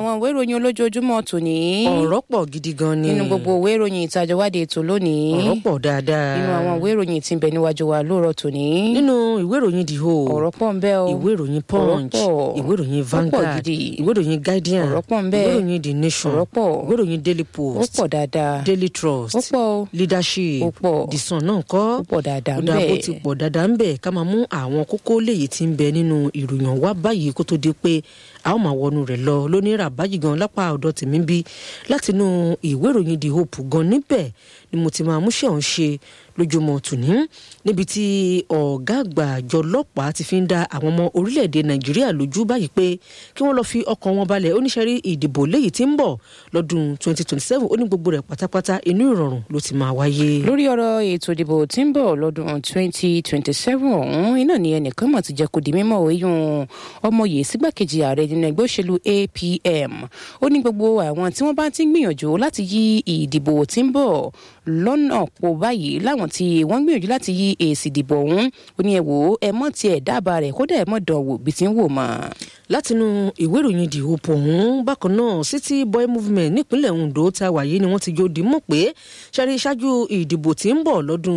àwọn ìwé ìròyìn olójoojúmọ́ tòní. ọ̀rọ̀ pọ̀ gidi gan ni. nínú gbogbo ìwé ìròyìn ìtajọwádìí ètò lónìí. ọ̀rọ̀ pọ̀ dáadáa. nínú àwọn ìwé ìròyìn tí ń bẹ níwájú wa lóòrọ̀ tòní. nínú ìwé ìròyìn the whole. ọ̀rọ̀ pọ̀ ń bẹ o. ìwé ìròyìn punch ọ̀rọ̀ pọ̀. ìwé ìròyìn Ó pọ̀ Vanguard gidi. ìwé ìròyìn guardian ọ̀rọ̀ pọ̀ ń bẹ. ìwé ìròyìn the nation ọ̀rọ̀ pọ̀. ìwé ìròyìn daily ó post pọ̀ dáadáa. daily trust ó pọ̀ o. leadership Ó pọ̀. the sun náà kọ́ ó pọ̀ dáadáa ń ó dáa bó bẹ. ti pọ̀ dáadáa ń bẹ̀ ká máa mú àwọn kókó léyìí tí ń bẹ nínú ìròyìn wá báyìí kó tó di pé a ó máa wọnú rẹ̀ lọ lónìí rà báyìí gan lápá ọ̀dọ̀ tèmi bí látinú ìwé ìròyìn the hope gan níbẹ̀ ni mo ti máa múṣẹ́ ọ̀hún ṣe lójúmọ́ tòní níbi tí ọ̀gá àgbà àjọ ọlọ́pàá ti fi ń dá àwọn ọmọ orílẹ̀-èdè nàìjíríà lójú báyìí pé kí wọ́n lọ fi ọkàn wọn balẹ̀ oníṣẹ́rí ìdìbò léyìí tí ń bọ̀ lọ́dún 2027 ó ní gbogbo rẹ̀ pátápátá inú ìrọ̀rùn ló ti máa wáyé. lórí ọ̀rọ̀ ètò ìdìbò tí ń bọ̀ lọ́dún 2027 ọ̀hún iná ni ẹnìkan mọ̀ ti jẹ́ kó di mímọ́ oyún ọmọye sígbàkejì ààrẹ nínú ẹgbẹ́ òṣèlú APM ó ní gbogbo àwọn tí wọ́n bá ti ń gbìyànjú láti yí ìdìbò tí ń bọ̀ lọ́nà pọ̀ báyìí láwọn tí wọ́n ń gbìyànjú láti yí èsì ìdìbò ọ̀hún ó ní ẹ wò ó ẹ mọ̀ tiẹ̀ dábàá rẹ̀ kódà ẹ mọ̀ dán wò bí ti ń wò mọ́. látinú ìwé ìròyìn the hope ọ̀hún bákan náà city boy movement nípínlẹ̀ ondo tá a wà yìí ni wọ́n ti jó di mọ̀ pé ṣẹ́rí ṣáájú ìdìbò tí ń bọ̀ lọ́dún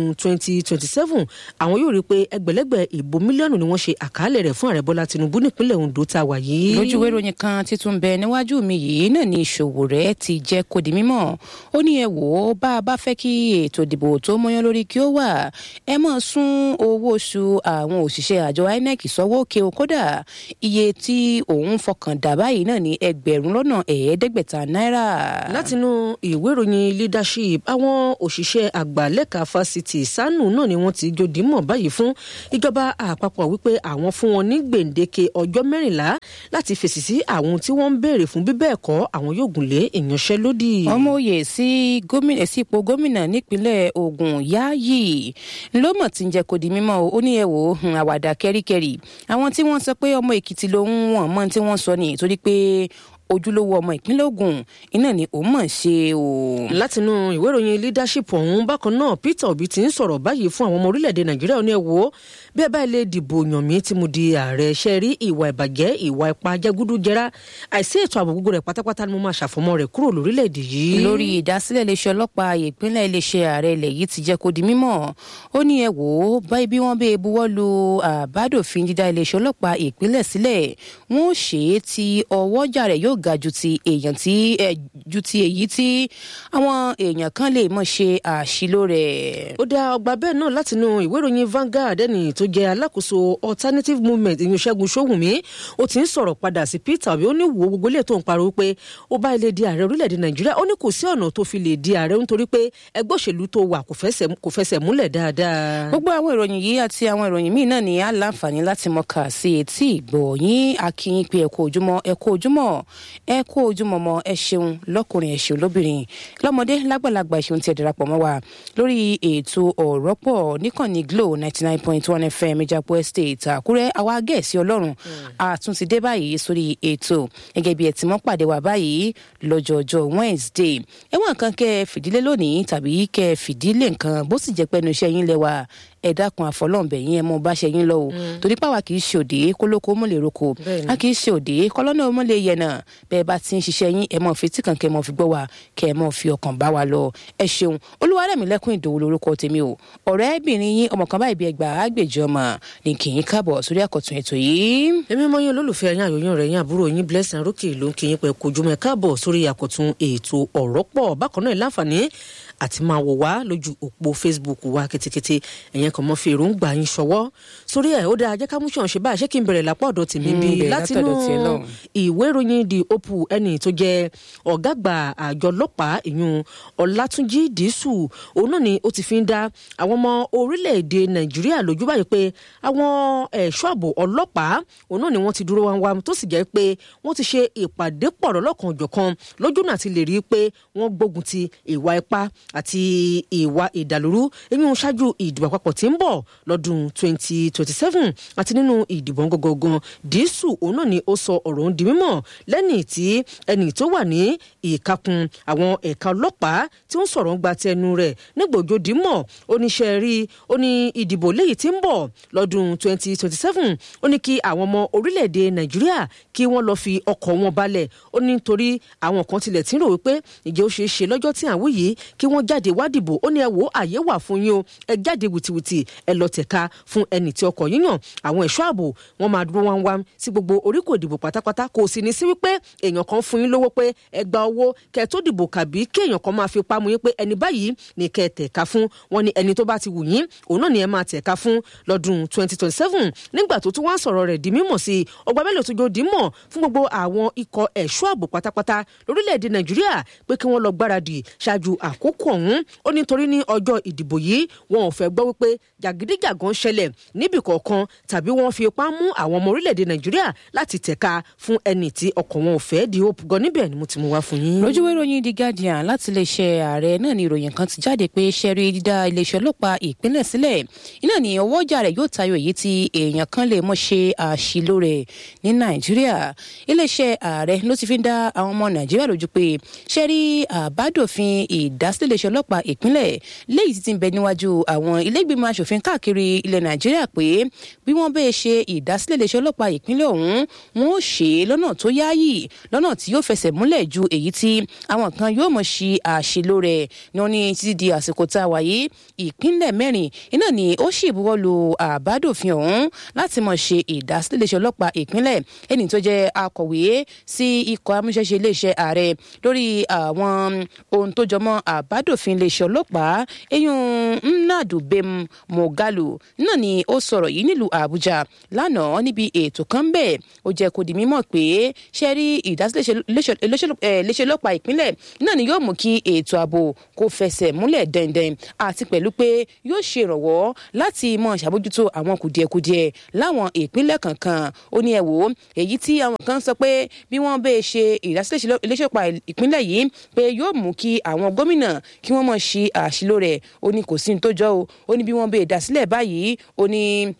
2027 àwọn yóò rí i pé ẹgbẹ̀lẹ́gbẹ̀ ìbò mílíọ̀nù ni wọ́n ṣe àkàálẹ̀ rẹ̀ fún ààrẹ bọ́lá tinubu nípínlẹ̀ ondo tá a wà yìí. lójú ìwé ìròyìn kan títún bẹ níwájú mi yìí náà ni ìṣòwò rẹ ti jẹ́ kó di mímọ̀ ó ní ẹ wò ó bá a bá fẹ́ kí ètò ìdìbò tó mọ́yán lórí kí ó wà ẹ mọ̀ sún owó oṣù àwọn òṣìṣẹ́ àjọ inec sọ́wọ́ òkè o kódà iye tí òun fọkàn dà báyìí náà ní ẹgbẹ̀rún lọ́nà ẹ̀ẹ́dẹ́gbẹ̀ta náírà. látinú ìwé ìròyìn leadership àwọn òṣìṣẹ́ àgbà lẹ́ka fásitì sanu náà ni wọ́n ti jòdì mọ̀ báyìí fún ìjọba àpapọ̀ wípé àwọn fún wọn ní gbèǹdéke ọjọ́ mẹ́rìnlá láti fèsì sí àwọn tí wọ́n ń béèrè fún bíbẹ́ ẹ̀kọ́ àwọn yóò gùnlé ìyanṣẹ́lódì. ọmọ òye sí gómìnà sí ipò gómìnà nípínlẹ̀ Ògùn Yáyì ló mọ̀ tí ń jẹ́ kó di mímọ́ o ó ní ẹ wò ó hùn, àwàdà kẹ́ríkẹ́rì àwọn tí wọ́n sọ pé ọmọ Èkìtì lòun wọ̀n mọ́ tí wọ́n sọ ni torí pé ojúlówó ọmọ ìpínlẹ̀ Ògùn iná ni òun mọ̀ ṣe o. látinú ìwé ìròyìn leadership ọ̀hún bákan náà Peter Obi ti ń sọ̀rọ̀ báyìí fún àwọn ọmọ orílẹ̀-èdè Nàìjíríà ní ẹ wò ó bí ẹ báyìí lè dìbò yàn mí tí mo di ààrẹ ṣe rí ìwà ìbàjẹ́ ìwà ipá jẹgúdújẹrá àìsí ètò ààbò gbogbo rẹ̀ pátápátá ni mo máa ṣàfọmọ́ rẹ̀ kúrò lórílẹ̀-èdè yìí. lórí ìdásílẹ̀ iléeṣẹ́ ọlọ́pàá ìpínlẹ̀ iléeṣẹ́ ààrẹ ilẹ̀ yìí ti jẹ́ kó di mímọ̀ ó ní ẹ wò ó báyìí bí wọ́n bẹ́ẹ̀ buwọ́ lu àbádòfin dídá iléeṣẹ́ ọlọ́pàá ìpínlẹ̀ sílẹ̀ wọ́n ó ṣe é tí ọwọ́jà rẹ̀ yóò ga ju ti èèyàn tí ẹ ju ti èyí tí àwọn èèyàn kan lè mọ̀ ṣe àṣìlò rẹ̀. ó dá ọgbà bẹ́ẹ̀ náà látinú ìwé ìròyìn Vanguard ẹni tó jẹ́ alákòóso alternative movement ìyún Ṣẹ́gun Ṣóhùnmí ó ti ń sọ̀rọ̀ padà sí Peter Obi ó ní wo gbogbo ilé tó ń pariwo pé ó bá ilé di ààrẹ orílẹ̀-èdè Nàìjíríà ó ní kò sí ọ̀nà tó fi lè di ààrẹ nítorí pé ẹgbẹ́ òṣèlú tó wà kò fẹsẹ̀- kò fẹsẹ̀ múlẹ̀ dáadáa. gbogbo àwọn ìròyìn yìí àti àwọn ìròyìn míì náà ni a láǹfààní láti mọ kà sí etí ìgbọ̀ yín akínyìn pé ẹ kú ojúmọ́ ẹ kú ojúmọ́ ẹ kú ojúmọ́ mọ́ ẹ ṣeun lọ́kùnrin ẹ ṣeun lóbìnrin lọ́mọdé lágbàlagbà ẹ ṣeun tí ẹ darapọ̀ mọ́ wa lórí ètò ọ̀rọ̀ pọ̀ níkànnì Glo ninety nine point one FM Ìjàpọ̀ Estate Àkúrẹ́ àwa gẹ̀ẹ́sì ọlọ́run àtúntì dé báyìí sórí ètò gẹ́gẹ́ bí ẹ ti mọ́ pàdé wa báyìí lọ́jọ́jọ́ Wednesday ẹ̀wọ̀n kan kẹ́ ẹ fìdílé lónìí tàbí kẹ́ ẹ fìdílé nǹkan bó sì jẹ́ pẹ́nu iṣẹ́ yín lẹ́wà ẹ dákun àfọlọ́ǹbẹ̀ yín ẹ mọ bá ṣe yín lọ o torí pàwa kì í ṣe òde kólókó mọ́ lè roko Bẹ́ẹ̀ni. a kì í ṣe òde kọ́lọ́nà mọ́ lè yẹnà bẹ́ẹ̀ bá ti ń ṣiṣẹ́ yín ẹ mọ̀ fi tí kàn kẹ́ ẹ mọ̀ fi gbọ́ wa kẹ́ ẹ mọ̀ fi ọkàn bá wa lọ ẹ ṣeun olúwarẹ̀mílẹ́kùn ìdòwò lórúkọ tèmi o ọ̀rẹ́bìnrin yín ọmọ kan báyìí bí ẹgbàá àgbèjì ọmọ ní kì í káàbọ̀ sórí àkọ́tún ètò yìí. èmi mọ yín olólùfẹ́ yín àyòyìn rẹ̀ yín àbúrò yín blessing rókè ló ń kí yín pé kojúmọ́ ẹ káàbọ̀ sórí àkọ́tún ètò ọ̀rọ̀ pọ̀ bákan náà láǹfààní àti máa wò wá lójú òpó facebook wa kétékété ẹ̀yẹn kan mọ́ fi èròǹgbà yín ṣọwọ́ sórí ẹ̀ ó dáa jẹ́ ká mú ṣàn ṣe báyìí ṣé kí n bẹ̀rẹ̀ lápá ọ̀dọ̀ tèmi Mm, bí bẹ̀rẹ̀ látinú látọ̀dọ̀ tiẹ̀ lọ́hùn. ìwé ìròyìn the opu ẹni tó jẹ́ ọ̀gá àgbà àjọ ọlọ́pàá ìyún ọlátúnjì dísù òun náà ni ó ti fi ń dá àwọn ọmọ orílẹ̀-èdè nàìjíríà lójú báyìí pé àwọn ẹ̀ṣọ́ ààbò ọlọ́pàá òun náà ni wọ́n ti dúró wá wá tó sì jẹ́ pé wọ́n ti ṣe ìpàdé pọ̀ lọ́lọ́kan òjọ̀kan lójú náà ti lè rí i pé wọ́n gbógun ti ìwà ipá àti ìwà ìdàlúrú eyín ṣáájú ìdìbò àpapọ̀ tí tí ń bọ̀ lọ́dún 2027 àti nínú ìdìbò gangan dísù òun náà ni ó sọ ọ̀rọ̀ ń di mímọ̀ lẹ́nìí tí ẹnì tó wà ní ìkakùn àwọn ẹ̀ka ọlọ́pàá tí ó ń sọ̀rọ̀ ń gba tẹnu rẹ̀ nígbòjó dímọ̀ oníṣẹ́ rí ó ní ìdìbò léyìí tí ń bọ̀ lọ́dún 2027 ó ní kí àwọn ọmọ orílẹ̀-èdè nàìjíríà kí wọ́n lọ́ọ́ fi ọkọ̀ wọn balẹ̀ ó ní nítorí àwọn kan tilẹ̀ tí ń rò wípé ìjẹ́ ó ṣeé ṣe lọ́jọ́ tí àwọn yìí kí wọ́n jáde wá dìbò ó ní ẹ wò àyè wà fún yín o ẹ jáde wìtìwìtì ẹ lọ tẹ̀ka fún ẹnì tí ọkọ̀ yíyàn àwọn ẹ̀ṣọ́ ààbò wọn máa dúró wá ń wá sí gbogbo oríkò ìdìbò pátápátá kò sì ní sí wípé èèyàn kan fún yín lówó pé ẹ gba owó kẹ tó dìbò kàbí kí èèyàn kan máa fi pamọ́ yín pé ẹni báyìí ní kẹ tẹ̀ka fún wọn ni ẹni tó bá ti wù yín òun náà ni ẹ máa tẹ̀ka fún lọ́dún 2027 nígbà tó tún wá sọ̀rọ̀ rẹ̀ di mímọ̀ sí i ọgbà mélòó tó jọ di mọ̀ fún gbogbo àwọn ikọ̀ ẹ̀ṣọ́ ààbò pátápátá lórílẹ̀‐èdè nàìjíríà pé kí wọ́n lọ gbáradì ṣáájú àkókò ọ̀hún ó nítorí ní ọjọ́ ìdìbò yìí wọn ò fẹ́ gbọ́ wípé jàgídíjàgan ṣẹlẹ̀ níbì kọ̀ọ̀kan tàbí wọ́n fi ipá mú àwọn ọmọ orílẹ̀‐èdè nàìjíríà láti tẹ̀ka fún ẹni tí ọkọ̀ wọn ò fẹ́ di hope gan níbẹ̀ ni mo ti mú wá fún yín. lójúwé ìròyìn the guardian láti iléeṣẹ́ ààrẹ náà ni ìròyìn kan ti jáde pé ṣẹ́rí dídá iléeṣẹ́ ọlọ́pàá ìpínlẹ̀ sílẹ̀ iná ni ọwọ́ ọjà rẹ̀ yóò tayọ èyí tí èèyàn kan lè mọ̀ ṣe àṣìlò rẹ̀ ní nàìjíríà iléeṣẹ́ ààrẹ ló ti fi ń dá àwọn ọmọ nàìjíríà lójú pé ṣẹ́rí àbádòfin ìdásílẹ̀ iléeṣẹ́ ọlọ́pàá ìpínlẹ̀ léyìí ti ti ń bẹ níwájú àwọn ilégbìmọ̀ asòfin káàkiri ilẹ̀ nàìjíríà pé bí wọ́n bẹ́ẹ̀ ṣe ìdásílẹ̀ iléeṣẹ́ ọlọ́pàá ìpínlẹ̀ ọ̀hún wọn ó ṣe é lọ́nà tó yáàyì lọ́nà tí yóò fẹsẹ̀ múlẹ̀ ju èyí tí àwọn kan yóò mọ̀ ṣe àṣìlò rẹ̀ ní wọn ní títí di àsìkò tá a wà yìí ìpínlẹ̀ mẹ́rin iná ni ó sì buwọ́ lu àbádòfin ọ̀hún láti mọ̀ ṣe ìdásílẹ̀ iléeṣẹ́ ọlọ́pàá ìpínlẹ̀ ẹni tó jẹ́ akọ̀wé sí ikọ̀ amúṣẹ́ṣe iléeṣẹ́ ààrẹ lórí àwọn ohun tó jọmọ́ àbádòfin iléeṣẹ́ ọlọ́pàá eyín nnadu bem mogalu náà ni ó sọ̀rọ̀ yìí nílùú àbújá lánàá níbi ètò kan bẹ́ẹ̀ ó jẹ́ kó di mímọ̀ pé ṣe rí ìdásílẹ̀ iléeṣẹ́ ọlọ́pàá ìpínlẹ̀ náà ni yóò mú kí ètò ààbò kó fẹsẹ̀ múlẹ̀ dẹ́ndẹ́n àti pẹ̀lú pé yóò ṣe ìrànwọ́ láti mọ ṣàbójútó àwọn kùdìẹ̀kudiẹ láwọn ìpínlẹ̀ kankan ó ní ẹ wò ó èyí tí àwọn kan sọ pé bí wọ́n bẹ́ẹ̀ ṣe ìdásílẹ̀ iléeṣẹ́ ọlọ́pàá ìpínlẹ̀ yìí pé yóò mú kí àwọn gómìnà kí wọ́n mọ̀ ṣe àṣìlò rẹ̀ ó ní kò sí ní tó jọ o ó ní bí wọ́n bẹ́ẹ̀ dásílẹ̀ báyìí ó ní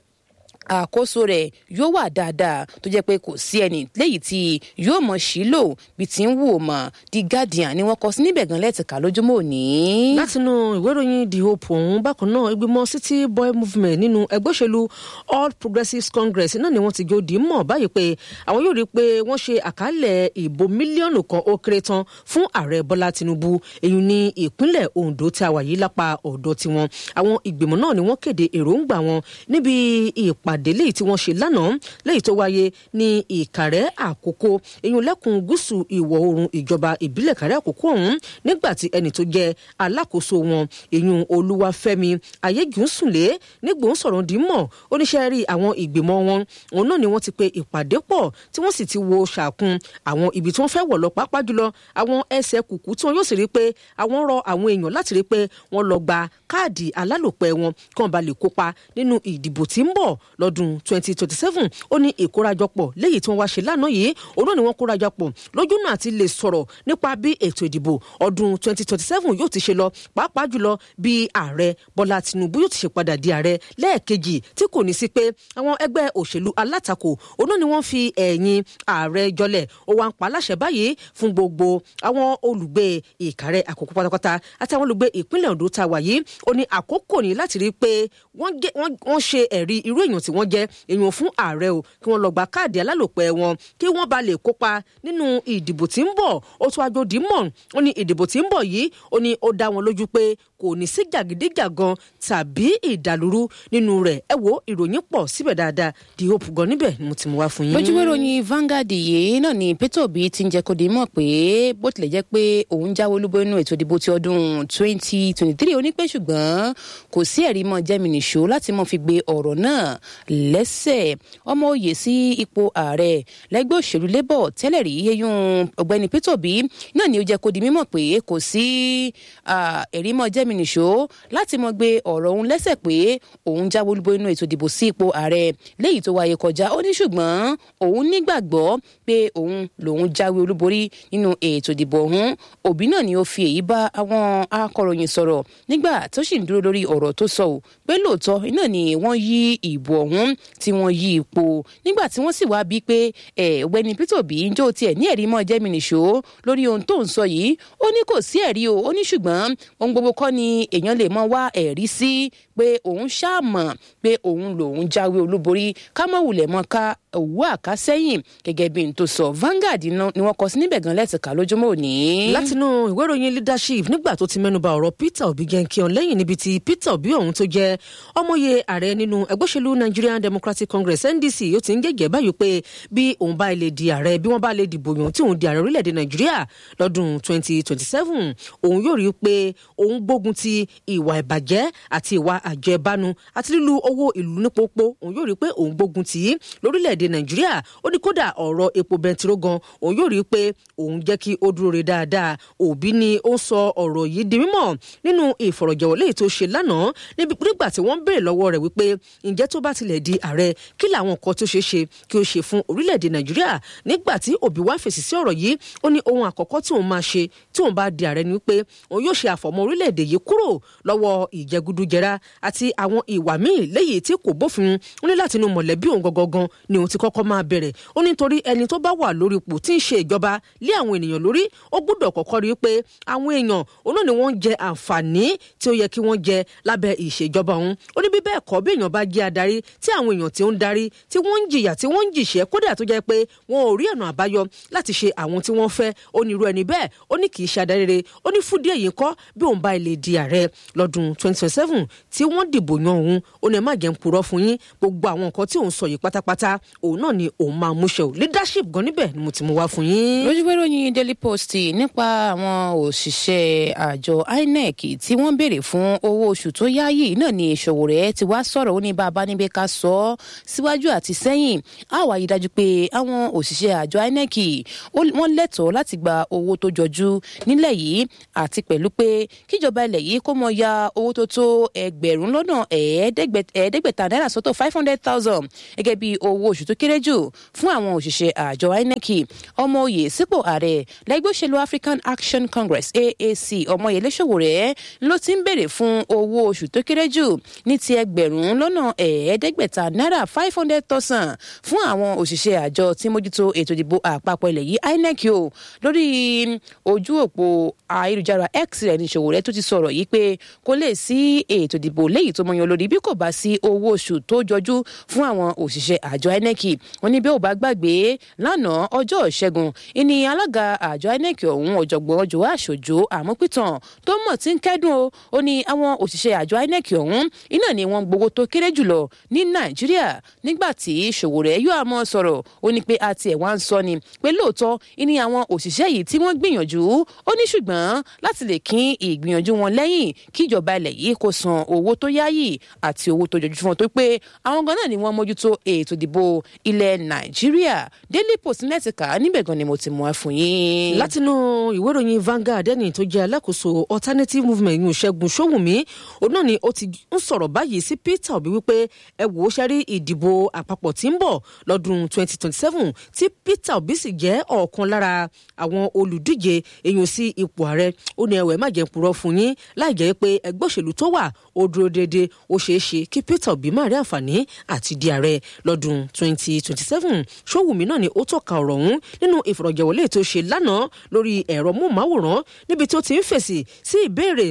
àkóso rẹ̀ yóò wà dáadáa tó jẹ́ pé kò sí ẹni léyìí tí yóò mọ̀ sí lò bí ti ń wù ó mọ̀ the guardian ni wọ́n kọ sí níbẹ̀ gan lẹ́tìká lójúmọ́ òní. látinú ìwé ìròyìn the hope ọ̀hún bákan náà ìgbìmọ̀ city boy movement nínú ẹgbẹ́ òṣèlú all progressives congress náà ni wọ́n ti jó dì í mọ̀ báyìí pé àwọn yóò rí i pé wọ́n ṣe àkálẹ̀ ìbò mílíọ̀nù kan ó kéré tán fún ààrẹ bọ́lá tinubu èyí ní ìpínlẹ̀ ondo tí a wà yìí lápá ọ̀dọ̀ tiwọn àwọn ìgbìmọ̀ náà ni wọ́n kéde èròǹgbà wọn níbi ìpàdé ìpàdé léyìí tí wọ́n ṣe lánàá léyìí tó wáyé ní ìkàrẹ́ àkókò eyín lẹ́kùn gúúsù ìwọ̀ oòrùn ìjọba ìbílẹ̀ kàrẹ́ àkókò ọ̀hún nígbà tí ẹni tó jẹ́ alákòóso wọn eyín olúwafẹ́mi ayégúnsùnlé nígbòhún sọ̀rọ̀ dìímọ̀ oníṣẹ́ rí àwọn ìgbìmọ̀ wọn òun náà ni wọ́n ti pe ìpàdé pọ̀ tí wọ́n sì ti wo ṣàkun àwọn ibi tí wọ́n fẹ́ wọ̀ lọ pàápàá jùlọ àwọn ẹsẹ̀ kùkú tí wọ́n yóò sì rí pé àwọn rọ àwọn èèyàn láti rí pé wọ́n lọ gba káàdì alálòpẹ́ wọn kí wọ́n ba lè kópa nínú ìdìbò tí ń bọ̀ lọ́dún 2027 ó ní ìkórajọpọ̀ léyìí tí wọ́n wá ṣe lánàá yìí òun náà ni wọ́n kórajọpọ̀ lójú náà ti lè sọ̀rọ̀ nípa bí ètò ìdìbò ọdún 2027 yóò ti ṣe lọ pàápàá jùlọ bí ààrẹ bọ́lá tinubu yóò ti ṣe padà di ààrẹ lẹ́ẹ̀kejì tí kò ní sí pé àwọn ẹgbẹ́ òṣèlú alátakò òun náà ni wọ́n fi ẹ̀yìn ààrẹ jọlẹ̀ ó wá ń pa aláṣẹ báyìí fún gbogbo àwọn olùgbé ìkàrẹ́ àkókò pátápátá àtàwọn olùgbé ìpínlẹ̀ ondo tá a wà yìí ó ní àkókò ní láti rí i pé wọ́n ṣe ẹ̀rí irú èèyàn tí wọ́n jẹ́ èèyàn fún ààrẹ o kí wọ́n lọ gba káàdì alálòpẹ́ wọn kí wọ́n ba lè kópa nínú ìdìbò tí ń bọ̀ ó tún ajódì mọ̀ ó ní ìdìbò tí ń bọ̀ yìí ó ní ó dá wọn lójú pé kò ní sí jàgídíjàgan tàbí ìdàlúrú nínú rẹ̀ ẹ wo ìròyìn pọ̀ síbẹ̀ dáadáa di hope gan níbẹ̀ ni mo ti mú wá fún yín. lójúwé ròyìn Vanguard yìí náà ni Peter Obi ti ń jẹ́ kó di mọ̀ pé bó tilẹ̀ jẹ́ pé òun jáwé olúbo inú ètò ìdìbò ti ọdún 2023 onípé ṣùgbọ́n kò sí ẹ̀rí mọ́ jẹ́mi nìṣó láti mọ́ fi gbé ọ̀rọ̀ náà lẹ́sẹ̀ ọmọ òye sí ipò ààrẹ lẹ́gbẹ́ òṣèlú labour tẹ́lẹ̀ rí yẹyún ọ̀gbẹ́ni Peter Obi náà ni ó jẹ́ kó di mímọ̀ pé kò sí ẹ̀rí mọ́ jẹ́mi jẹ́mi nìṣó láti mọ gbé ọ̀rọ̀ òun lẹ́sẹ̀ pé òun jáwé olúborí nínú ètò ìdìbò sí ipò ààrẹ léyìí tó wáyé kọjá ó ní ṣùgbọ́n òun nígbàgbọ́ pé òun lòun jáwé olúborí nínú ètò ìdìbò ọ̀hún òbí náà ni ó fi èyí bá àwọn akọ̀ròyìn sọ̀rọ̀ nígbà tó sì ń dúró lórí ọ̀rọ̀ tó sọ ò pé lóòótọ́ iná ni wọ́n yí ìbò ọ̀hún tí wọ́n yí ipò nígbà tí wọ́n sì wá bíi pé ọ̀gbẹ́ni Peter Obi ń jó tiẹ̀ ní ẹ̀rí mọ́ jẹ́mi nìṣó lórí ohun tó ń sọ yìí ó ní kò sí ẹ̀rí o ó ní ṣùgbọ́n ohun gbogbo kọ́ ni èèyàn lè mọ wá ẹ̀rí sí pé òun ṣàmọ̀ pé òun lòun jáwé olúborí ká mọ̀ wulẹ̀ mọ́ ká òwú àkásẹ́yìn gẹ́gẹ́ bí n tó sọ Vanguard ni wọ́n kọ sí níbẹ̀ gan lẹ́tìká lójúmọ́ òní. látinú ìwé ìròyìn leadership nígbà tó ti mẹ́nuba ọ̀rọ̀ Peter Obi gẹ̀ǹkìọ́n lẹ́yìn níbi tí Peter Obi ọ̀hún tó jẹ́ ọmọye ààrẹ nínú ẹgbẹ́ òṣèlú Nigerian Democratic Congress NDC yóò ti ń gẹ́gẹ́ báyìí pé bí òun bá lè di ààrẹ bí wọ́n bá lè dìbò yàn tí òun di ààrẹ orílẹ̀-èdè Nàìjíríà lọ́dún 2027 òun yóò rí i pé òun gbógun ti ìwà ìbàjẹ́ àti ìwà àjẹbánu àti lílu owó ìlú ní pópó òun yóò rí i pé òun gbógun tì í lórílẹ̀-èdè Nàìjíríà ó ní kódà ọ̀rọ̀ epo bẹntiró gan òun yóò rí i pé òun jẹ́ kí ó dúró re dáadáa òbí ni ó ń sọ ọ̀rọ̀ yìí di mímọ̀ nínú ìfọ̀rọ̀jọ̀wọ́ léyìí tó ṣe lánàá nígbà tí wọ́n ń béèrè lọ́wọ́ rẹ̀ wípé ǹjẹ́ tó bá tilẹ̀ di ààrẹ kí làwọn nǹkan tó ṣeé ṣe kí ó ṣe fún orílẹ̀-èdè Nàìjíríà nígbà tí òbí wá fèsì sí ọ̀rọ̀ yìí ó ní ohun àkọ́kọ́ tí òun máa ṣe tí òun bá di ààrẹ ni wípé òun yóò ṣe àfọ̀mọ́ orílẹ̀-èdè yìí kúrò lọ́wọ́ ìjẹgúdújẹrá àti àwọn ìwà míì léyìí tí kò bófin ó ní láti inú mọ̀lẹ́bí òun gangan ni òun ti kọ́kọ́ máa bẹ̀rẹ̀ ó ní torí ẹni tó bá wà lórí ipò tí ń ṣe ìjọba lé àwọn ènìyàn lórí ó gbọ́dọ̀ kọ́kọ́ rí i pé àwọn èèyàn òun náà ni wọ́n ń jẹ àǹfààní tí ó yẹ kí wọ́n jẹ lábẹ́ ìṣèjọba òun ó ní bí bẹ́ẹ̀ kọ́ bí èèyàn bá jẹ́ adarí tí àwọn èèyàn tí ó ń darí tí wọ́n ń jìyà tí wọ́n ń jìṣẹ́ kódà tó jẹ́ pé wọn ò rí ọ̀nà àbáyọ láti ṣe àwọn tí wọ́n fẹ́ ó ní irú ẹni bẹ́ẹ̀ ó ní kì í ṣe adarí rere ó ní fúdí èyí kọ́ bí òun bá ilé di ààrẹ lọ́dún 2027 tí wọ́n dìbò yan òun ó ní ẹ má jẹ́ ń purọ́ fún yín gbogbo àwọn nǹkan tí òun sọ yìí pátápátá òun náà ni òun máa múṣẹ ò leadership gan níbẹ̀ ni mo ti mú wá fún yín. lójúwé ròyìn Daily Post nípa àwọn òṣìṣẹ́ àjọ INEC tí wọ́n béèrè fún owó oṣù tó yáyì náà ni Sowore ti wá sọ̀rọ̀ ó ní bàbá níbi ká sọ ọ́ síwájú àti sẹ́yìn á wá yí dájú pé àwọn òṣìṣẹ́ àjọ INEC wọ́n lẹ́tọ̀ọ́ láti gba owó tó jọjú nílẹ̀ yìí àti pẹ̀lú pé kíjọba ilẹ̀ yìí kó mọ ya owó tó tó ẹgbẹ̀rún lọ́nà ẹ̀ẹ́dẹ́gbẹ̀ta náírà sọ́tọ̀ five hundred thousand gẹ́gẹ́ bí owó oṣù tó kéré jù fún àwọn òṣìṣẹ́ àjọ INEC ọmọ oyè sípò ààrẹ lẹ́gbẹ́ òṣèlú African Action Congress AAC Ọmọyẹlé Sowore ló ti ń béèrè fún owó oṣù tó kéré jù ní ti ẹgbẹ̀rún lọ́nà ẹ̀ẹ́dẹ́gbẹ̀ta náírà five hundred thousand fún àwọn òṣìṣẹ́ àjọ tí mójútó ètò ìdìbò àpapọ̀ ilẹ̀ yìí INEC o lórí ojú òpó ayélujára X rẹ̀ ní Sowore tó ti sọ̀rọ̀ yìí pé kò lè sí ètò ìdìbò léyìí tó mọyán lórí bí kò bá sí owó oṣù tó jọjú fún àwọn òṣìṣẹ́ àjọ INEC wọn ní bí ò bá gbàgbé lánàá ọjọ́ ìṣẹ́gun ìní alága àjọ INEC ọ̀hún ọ̀jọ̀gbọ́n Joa Aṣojo Àmọ́pìtàn tó mọ̀ tí ń kẹ́dùn o ó ní àwọn òṣìṣẹ́ àjọ INEC ọ̀hún iná ni wọ́n gbowó tó kéré jùlọ ní Nàìjíríà nígbà tí Sowore yóò àmọ́ sọ̀rọ̀ ó ní pé àti ẹ̀ wá ń sọ ni pé lóòótọ́ ìní àwọn òṣìṣẹ́ yìí tí wọ́n gbìyànjú ó ní ṣùgbọ́n láti lè kín ìgbìyànjú wọn lẹ́yìn kíjọba ilẹ̀ yìí kó san owó tó yáyì àti owó tó jọjú fún wọn tó pé àwọn gan náà ni wọ́n mójútó ètò ìdìbò ilẹ̀ Nàìjíríà Daily Post lẹ́tìkà níbẹ̀ gan ni mo ti mú ẹ fún yín. látinú ìwé ìròyìn Vanguard ẹni tó jẹ́ alákòóso alternative movement yìí Ṣẹ́gun Ṣówùmí òun náà ni ó ti ń sọ̀rọ̀ báyìí sí Peter Obi wípé ẹ wò ó ṣẹ́rí ìdìbò àpapọ̀ tí ń bọ̀ lọ́dún 2027 tí Peter Obi sì jẹ́ ọ̀kan lára àwọn olùdíje èèyàn sí ipò ààrẹ ó ní ẹwẹ́ má jẹ́ purọ́ fún yín láì jẹ́ pé ẹgbẹ́ òṣèlú tó wà ó dúró déédéé ó ṣeé ṣe kí Peter Obi má rí àǹfààní àti di ààrẹ lọ́dún 2027 Ṣówùmí náà ni ó tọ́ka ọ̀rọ̀ ọ̀hún nínú ìfọ̀rọ̀jẹ̀wọlé tó ṣe lánàá lórí ẹ̀rọ móhùnmáwòrán níbi tó ti ń fèsì sí ìbéèrè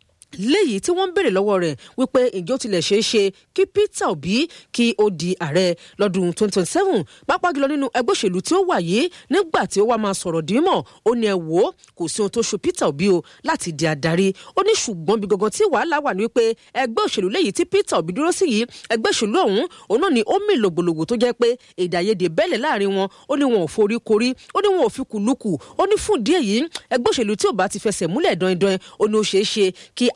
léyìí tí wọ́n ń béèrè lọ́wọ́ rẹ̀ wípé ǹjẹ́ ó tilẹ̀ ṣeé ṣe kí Peter Obi kí ó di ààrẹ lọ́dún 2027 pàápàá jùlọ nínú ẹgbẹ́ òṣèlú tí ó wà yìí nígbà tí ó wá máa sọ̀rọ̀ dìímọ̀ ó ní ẹ wò ó kò sí ohun tó ṣe Peter Obi o láti di adarí ó ní ṣùgbọ́n bí gangan tí wàhálà wà ní wípé ẹgbẹ́ òṣèlú léyìí tí Peter Obi dúró sí yìí ẹgbẹ́ òṣèlú ọ̀hún òun náà ni ó mì lògbòlògbò tó jẹ́ pé èdè àìyedè bẹ́lẹ̀ láàrin wọn ó ní wọn ò forí korí ó ní wọn ò fi kùlùkù ó ní fún díẹ̀ yìí ẹgbẹ́ òṣèlú tí ò bá ti fẹsẹ̀ múlẹ̀ dọ́ndọ́n ó ní ó ṣeé ṣe kí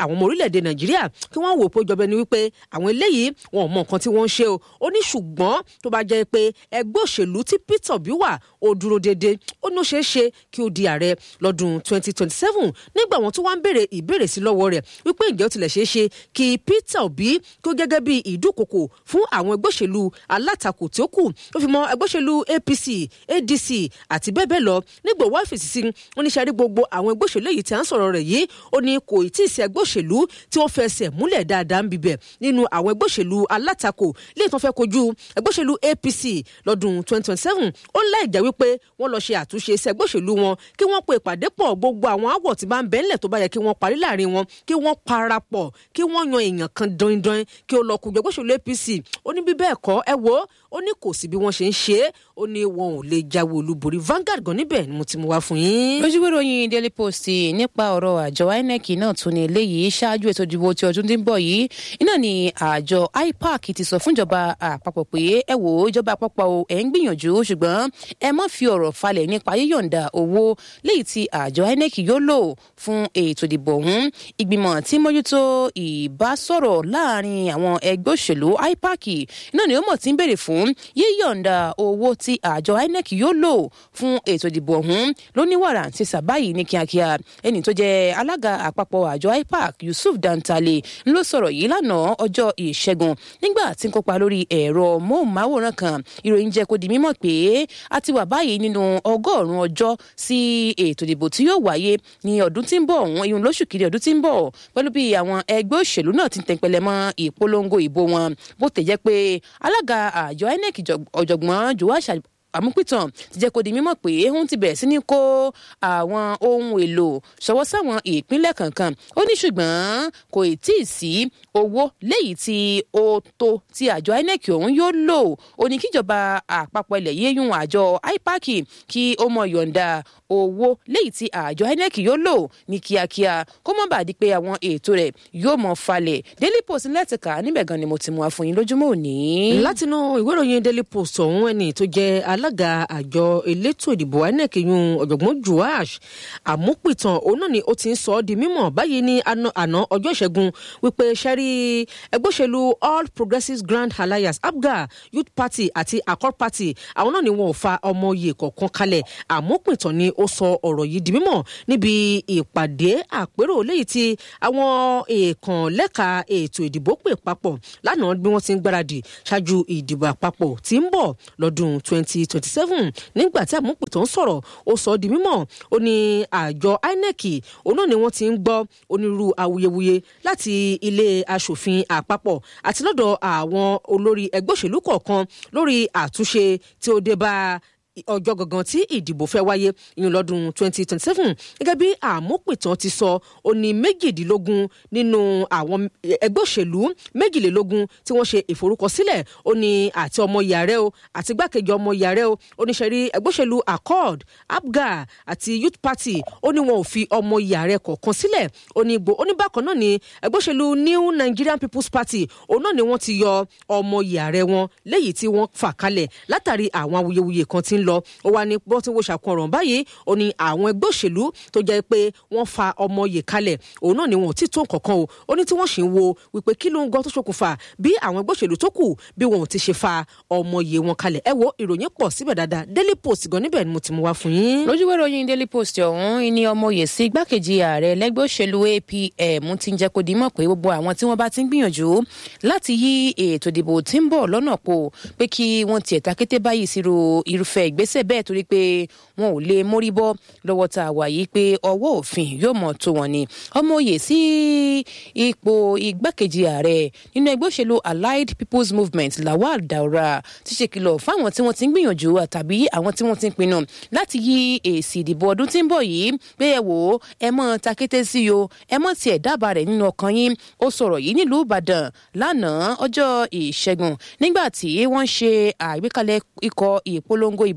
àwọn ọmọ orílẹ̀-èdè nàìjíríà kí wọ́n wò pé jọba ẹni wípé àwọn eléyìí wọn ò mọ nǹkan tí wọ́n ń ṣe o ó ní ṣùgbọ́n tó bá jẹ́ pé ẹgbẹ́ òṣèlú tí Peter Obi wà ó dúró déédé ó ní ó ṣeé ṣe kí ó di ààrẹ lọ́dún 2027 nígbà wọn tó wá ń béèrè ìbéèrè sí lọ́wọ́ rẹ̀ wípé ǹjẹ́ ó tilẹ̀ ṣeé ṣe kí Peter Obi kó gẹ́gẹ́ bí ìdúkokò fún àwọn ẹgbẹ́ òṣèlú alátakò tí ó kù ó fi mọ ẹgbẹ́ òṣèlú APC ADC àti bẹ́ẹ̀ bẹ́ẹ̀ lọ nígbà wá fèsì sí oníṣẹ́rí gbogbo àwọn ẹgbẹ́ òṣèlú èyí tí à ń sọ̀rọ̀ rẹ̀ yìí ó ní kò tí ì sí ẹgbẹ́ òṣèlú tí wọ́n fẹsẹ̀ múlẹ̀ dáadáa ń bibẹ̀ nínú àwọn ẹgbẹ́ òṣèlú alátakò léè tán fẹ́ kojú ẹgbẹ́ òṣèlú APC lọ́dún 2027 ó ń láì jẹ́ wípé wọ́n lọ ṣe àtúnṣe sí ẹgbẹ́ òṣèlú wọn kí wọ́n pe ìpàdé pọ̀ gbogbo àwọn àwọ̀ tí bá ń bẹ ńlẹ̀ tó bá yẹ kí wọ́n parí láàrin wọn kí wọ́n parapọ̀ kí wọ́n yan èèyàn kan dandan kí ó lọ kojú ẹgbẹ́ òṣèlú APC ó ní bí bẹ́ẹ̀ kọ́ ẹ wo ó ní kò sí bí wọ́n ṣe ń ṣe é ó ní wọn ò lè jáwé olúborí Vanguard gan níbẹ̀ ni mo ti mú wá fún yín. lójúwé ròyìn Daily Post nípa ọ̀rọ̀ àjọ INEC náà tún ní eléyìí ṣáájú ètò ìdìbò ti ọdún tí ń bọ̀ yìí iná ni àjọ IPAC ti sọ fúnjọba àpapọ̀ pé ẹ wò ó ìjọba àpapọ̀ o ẹ̀ ń gbìyànjú ṣùgbọ́n ẹ má fi ọ̀rọ̀ falẹ̀ nípa yíyọ̀ǹda owó léyìí tí àjọ INEC yóò lò fún ètò ìdìbò ọ̀hún ìgbìmọ̀ tí mójútó ìbásọ̀rọ̀ láàrin àwọn ẹgbẹ́ òṣèlú IPAC náà ni ó mọ̀ tí ń béèrè fún yíyọ̀ǹda owó tí àjọ INEC yóò lò fún ètò ìdìbò ọ̀hún lóníwàrà ti sàbáyìí ní kíákíá ẹni tó jẹ́ alága àpapọ̀ àjọ IPAC Yusuf Dantale ń ló sọ̀rọ̀ yìí lánàá ọjọ́ ìṣẹ́gun nígbà tí ń kópa lórí ẹ̀rọ móhùnmáwòrán kan ìròyìn jẹ́ kó di mímọ̀ pé a ti wà báyìí nínú ọgọ́rùn-ún ọjọ́ sí ètò ìdìbò tí yóò wáyé ní ọdún tí ń bọ̀ ọ̀hún ìyún lóṣù kiri ọdún tí ń bọ̀ pẹ̀lú bí àwọn ẹgbẹ́ òṣèlú náà ti ń tẹ̀pẹ̀lẹ̀ mọ́ ìpolongo ìbò wọn bó tẹ̀ jẹ́ pé alága àjọ INEC ọ̀jọ̀gbọ́n Joash àmúpìtàn ti jẹ́ kó di mímọ̀ pé òun ti bẹ̀rẹ̀ sí ní kó àwọn ohun èlò ṣọwọ́ sáwọn ìpínlẹ̀ kankan ó ní ṣùgbọ́n kò tí ì sí owó léyìí tí ó tó tí àjọ INEC ọ̀hún yóò lò ó ní kíjọba àpapọ̀ ilẹ̀ yìí yún àjọ IPAC kí ó mọ yọ̀ǹda owó léyìí tí àjọ INEC yóò lò ní kíákíá kó má bàa di pé àwọn ètò rẹ̀ yóò mọ falẹ̀ Daily Post lẹ́tìkà níbẹ̀ gan ni mo ti mú wa fún yín lójúmọ́ òní. látinú ìwé ìròyìn Daily Post ọ̀hún ẹni tó jẹ́ alága àjọ elétò ìdìbò INEC yún ọ̀jọ̀gbọ́n Joash àmúpìtàn òun náà ni ó ti ń sọ ọ́ di mímọ̀ báyìí ní àná ọjọ́ ìṣẹ́gun wípé sẹ́rí ẹgbẹ́ òṣèlú All Progressives Grand Alliance APGA Youth Party àti Accord Party àwọn náà ni wọn ò fa ọmọ oyè kọ̀ọ̀kan kalẹ̀ àmúpìtàn ni ó sọ ọ̀rọ̀ yìí di mímọ̀ níbi ìpàdé àpérò léyìí tí àwọn èèkàn lẹ́ka ètò ìdìbò pè papọ̀ lánàá bí wọ́n ti ń gbáradì ṣáájú ìdìbò àpapọ̀ tí ń bọ̀ lọ́dún 2027 nígbà tí àmúpìtàn ń sọ̀rọ̀ ó sọ ọ́ di mímọ̀ ó ní àjọ INEC òun náà ni wọ́n ti ń gbọ́ onírúurú awuyewuye láti ilé aṣòfin àpapọ̀ àti lọ́dọ̀ àwọn olórí ẹgbẹ́ òṣèlú kọ̀ọ̀kan lórí àtúnṣe tí ó dé bá ọjọ́ gangan tí ìdìbò fẹ́ wáyé ìyẹn lọ́dún 2027 gẹ́gẹ́ bí àmúpìtàn ti sọ ó ní méjìdínlógún nínú àwọn ẹgbẹ́ òṣèlú méjìlélógún tí wọ́n ṣe ìforúkọsílẹ̀ ó ní àti ọmọ yàrá o àti gbákejì ọmọ yàrá o oníṣẹ́rí ẹgbẹ́ òṣèlú accord apga àti youth party ó ní wọn ò fi ọmọ yàrá kọ̀ọ̀kan sílẹ̀ ó ní gbò ó ní bákan náà ni ẹgbẹ́ òṣèlú new nigerian people's party òun náà ni wọ́n ti yọ ọmọ yàrá wọn léyìí tí wọ́n fà kalẹ̀ látàrí àwọn awuyewuye kan tí ń lọ ó wá ní bọ́ tí wọ́n ṣàkóńràn báyìí ó ní àwọn ẹgbẹ́ òṣèlú tó jẹ́ pé wọ́n fa ọmọ yè kalẹ̀ òun náà ni wọn ò tí tó nǹkankan o ó ní tí wọ́n sì ń wo wípé kí ló ń gan tó ṣokùnfà bí àwọn ẹgbẹ́ òṣèlú tó kù bí wọn ò ti ṣe fa ọmọ yè wọn kalẹ̀ ẹ wo ìròyìn pọ̀ síbẹ̀ dáadáa Daily Post gan níbẹ̀ ni mo ti mú wá fún yín. lójúwé ròyìn Daily Post ọ̀hún ni ọmọ yè sí igbákejì ààrẹ lẹ́gbẹ́ òṣèlú APM ti ń jẹ́ kó di mọ̀ pé gbogbo àwọn tí wọ́n bá ti ń gbìyànjú láti yí ètò ìdìbò tí ń bọ̀ lọ́nà po pé kí wọ́n tiẹ̀ takété báyìí sírò irúfẹ́ ìgbésẹ̀ bẹ́ẹ̀ torí pé wọn ò lè mórí bọ́ lọ́wọ́ tá a wà yìí pé ọwọ́ òfin yóò mọ̀ tó wọn ni ọmọ òye sí ipò igbákejì ààrẹ nínú ẹgbẹ́ òṣèlú Allied People's Movement Lawal Daura ti ṣèkìlọ̀ fáwọn tí wọ́n ti ń gbìyànjú àtàbí àwọn tí wọ́n ti ń pinnu láti yí èsì ìdìbò ọdún tí ń bọ̀ yìí pé ẹ wò ó ẹ mọ́ takété sí o ẹ mọ́ tiẹ̀ dábàá rẹ̀ nínú ọkàn yín ó sọ̀rọ̀ yìí nílùú Ìbàdàn lánàá ọjọ́ ìṣẹ́gun nígbà tí wọ́n ṣe àgbékalẹ̀ ikọ̀ ìpolongo ìbò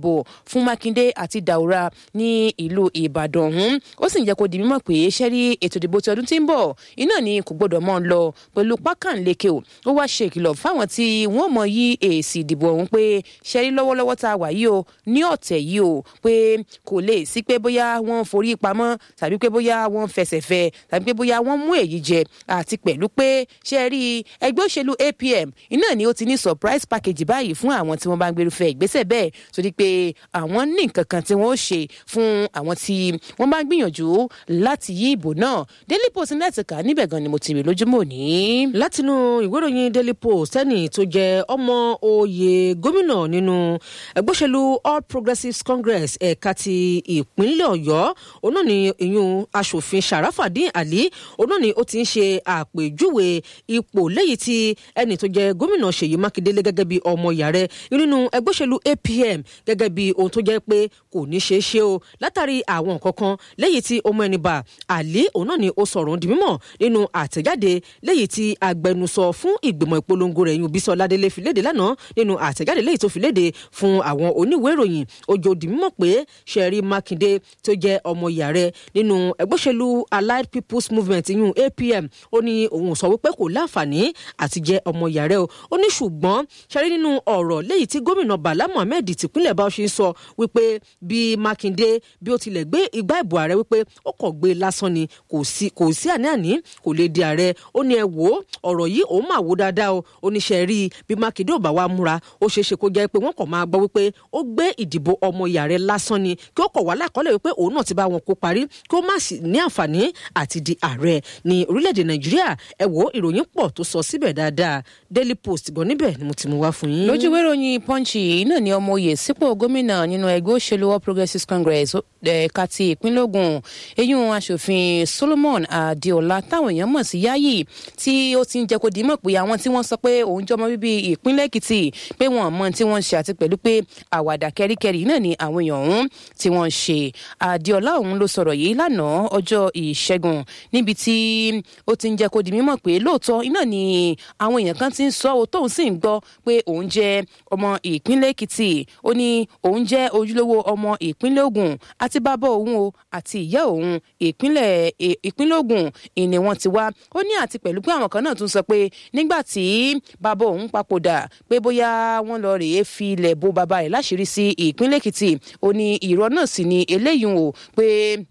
ìbò fún mákindé àti daura ní ìlú ìbàdàn ọ̀hún ó sì ń jẹ́ kó di mímọ̀ pé ṣẹ́rí ètò ìdìbò ti ọdún tí ń bọ̀ iná ni kò gbọ́dọ̀ mọ́ ọ lọ pẹ̀lú pákànleke o ó wá ṣe ìkìlọ̀ fáwọn tí wọ́n mọ̀ yí èsì ìdìbò ọ̀hún pé ṣẹ́rí lọ́wọ́lọ́wọ́ tá a wà yìí o ní ọ̀tẹ̀ yìí o pé kò lè sí pé bóyá wọ́n forí pamọ́ tàbí pé bóyá wọ́n fẹsẹ̀ fẹ tàbí pé bóyá wọ́n mú èyí jẹ àti pẹ̀lú pé ṣe rí ẹgbẹ́ òṣèlú apm iná ni ó ti ní surprise package báyìí fún àwọn tí wọ́n bá ń gbèrúfẹ́ ìgbésẹ̀ bẹ́ẹ̀ torí pé àwọn ní nǹkan kan tí wọ́n ó ṣe fún àwọn tí wọ́n bá ń gbìyànjú láti yí ìbò náà daily post ní ẹ̀tìkà níbẹ̀ gan ni mo ti rí lójúmọ́ òní. látinú ìwé ìròyìn daily post ẹni tó jẹ ọmọ oyè gómìnà nínú ẹgbẹ́ òṣèlú all progressives congress ẹ̀ka ti ìpínlẹ̀ ọ̀yọ́ òun náà ni ìyún asòfin sharafadin ali òun náà ni ó ti ń ṣe àpèjúwe ipò lẹ́yìn tí ẹni tó jẹ gómìnà ṣèyí mákindé lé gẹ́gẹ́ bí ọmọ ìyá rẹ̀ nínú ẹgbẹ́ òṣèlú apm gẹ́gẹ́ bí ohun tó jẹ́ pé kò ní ṣeé ṣe o látàrí àwọn nǹkan kan lẹ́yìn tí ọmọ ẹni bá ali òun náà ni ó sọ̀rọ̀ di mímọ̀ nínú àtẹ̀jáde lẹ́yìn tí agbẹnusọ fún ìgbìmọ̀ ìpolongo rẹ̀ yún bísọ̀ ládélé fi léde lánàá nínú àtẹ̀jáde lẹ́yìn tó fi léde fún àwọn oníwèé ìròyìn ojo di mímọ̀ pé ṣẹ̀rí mákindé tó jẹ́ ọmọ ìyá rẹ̀ nínú ẹgbẹ́ òṣèlú allied people's movement yún apm ó ní òun sọ wípé kò láǹfààní àti jẹ́ ọmọ ìyá rẹ̀ o ó ní ṣùgbọ́n ṣẹ̀rí nínú ọ̀rọ̀ lẹ́yìn tí gómìnà bala mohammed tìpínlẹ̀ bá ṣe ń sọ wípé bí mákindé bí ó tilẹ̀ gbé igbá ìbò ààrẹ wípé ó kọ̀ gbé lásán ni kò sí kò sí àní-àní kò lè di ààrẹ ó ní ẹ wò ó ọ̀rọ̀ yìí òun máa wò dáadáa o oníṣẹ́ rí i bí mákindé ò bá wá múra ó ṣeé ṣe kó jẹ́ pé wọ́n kàn máa gbọ́ wípé ó gbé ìdìbò ọmọ ìyá rẹ̀ lásán ni kí ó kọ̀ wá lákọ́lẹ̀ wípé òun náà ti bá wọn kó parí kí ó má sì ní àǹfààní àti di ààrẹ ní orílẹ̀-èdè nàìjíríà ẹ wò ó ìròyìn pọ̀ tó sọ síbẹ̀ dáadáa daily post gan níbẹ̀ ni mo ti mú wá fún yín. lójú ìwé ìròyìn punch yìí náà ni ọmọ oyè sípò gómìnà nínú ẹgbẹ́ òṣèlú all progressives congress ẹ̀ka ti ìpínlẹ̀ ogun eyín aṣòfin solomon adeola táwọn èèyàn mọ̀ sí yayi tí ó ti ń jẹ́ kó dìímọ̀ pé àwọn tí wọ́n sọ pé òun jọmọ bíbí ìpínlẹ̀ èkìtì pé wọ́n mọ tí wọ́n ń ṣe àti pẹ̀lú pé àwàdà kẹ́ríkẹ́rí náà ni àwọn èèyàn ọ̀hún tí wọ́n ń ṣe adeola ọ̀hún ló sọ̀rọ̀ yìí lánàá ọjọ́ ìṣẹ́gun níbi tí ó ti ń jẹ́ kó di mímọ̀ pé lóòótọ́ iná ni àwọn èèyàn kan ti ń sọ tóun sì ń gbọ́ pé òun jẹ́ ọmọ ìpínlẹ̀ èkìtì ó ní òun jẹ́ ojúlówó ọmọ ìpínlẹ̀ ogun àti bàbá òun o àti ìyá òun ìpínlẹ̀ ìpínlẹ̀ ogun ìní wọn ti wá ó ní àti pẹ̀lú pé àwọn kan náà tún sọ pé nígbà tí bàbá òun papòdà pé bóyá wọ́n lọ rèé fi ilẹ̀ bo bàbá rẹ̀ láṣìírí sí ìpínlẹ̀ èkìtì ó ní ìrọ̀ náà sì ni eléyìí o pé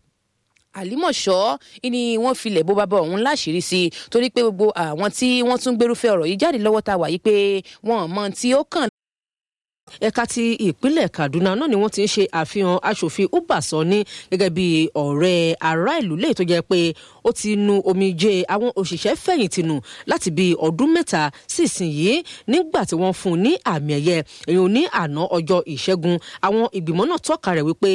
àlímọ̀ṣọ́ ni wọ́n filẹ̀ bó bàbá ọ̀hún láṣìírí sí i torí pé gbogbo àwọn tí wọ́n tún gbérúfẹ́ ọ̀rọ̀ yìí jáde lọ́wọ́ ta wà yìí pé wọ́n mọ tí ó kàn ẹ̀ka ti ìpínlẹ̀ kaduna náà ni wọ́n ti ń ṣe àfihàn aṣòfin uba sani gẹ́gẹ́ bí ọ̀rẹ́ ará ìlú lè tó jẹ́ pé ó ti nu omijé àwọn òṣìṣẹ́ fẹ̀yìntì nù láti bí ọdún mẹ́ta sí ìsinyìí nígbà tí wọ́n fún un ní àmì ẹ̀yẹ èyí ò ní àná ọjọ́ ìṣẹ́gun àwọn ìgbìmọ̀ náà tọ́ka rẹ̀ wípé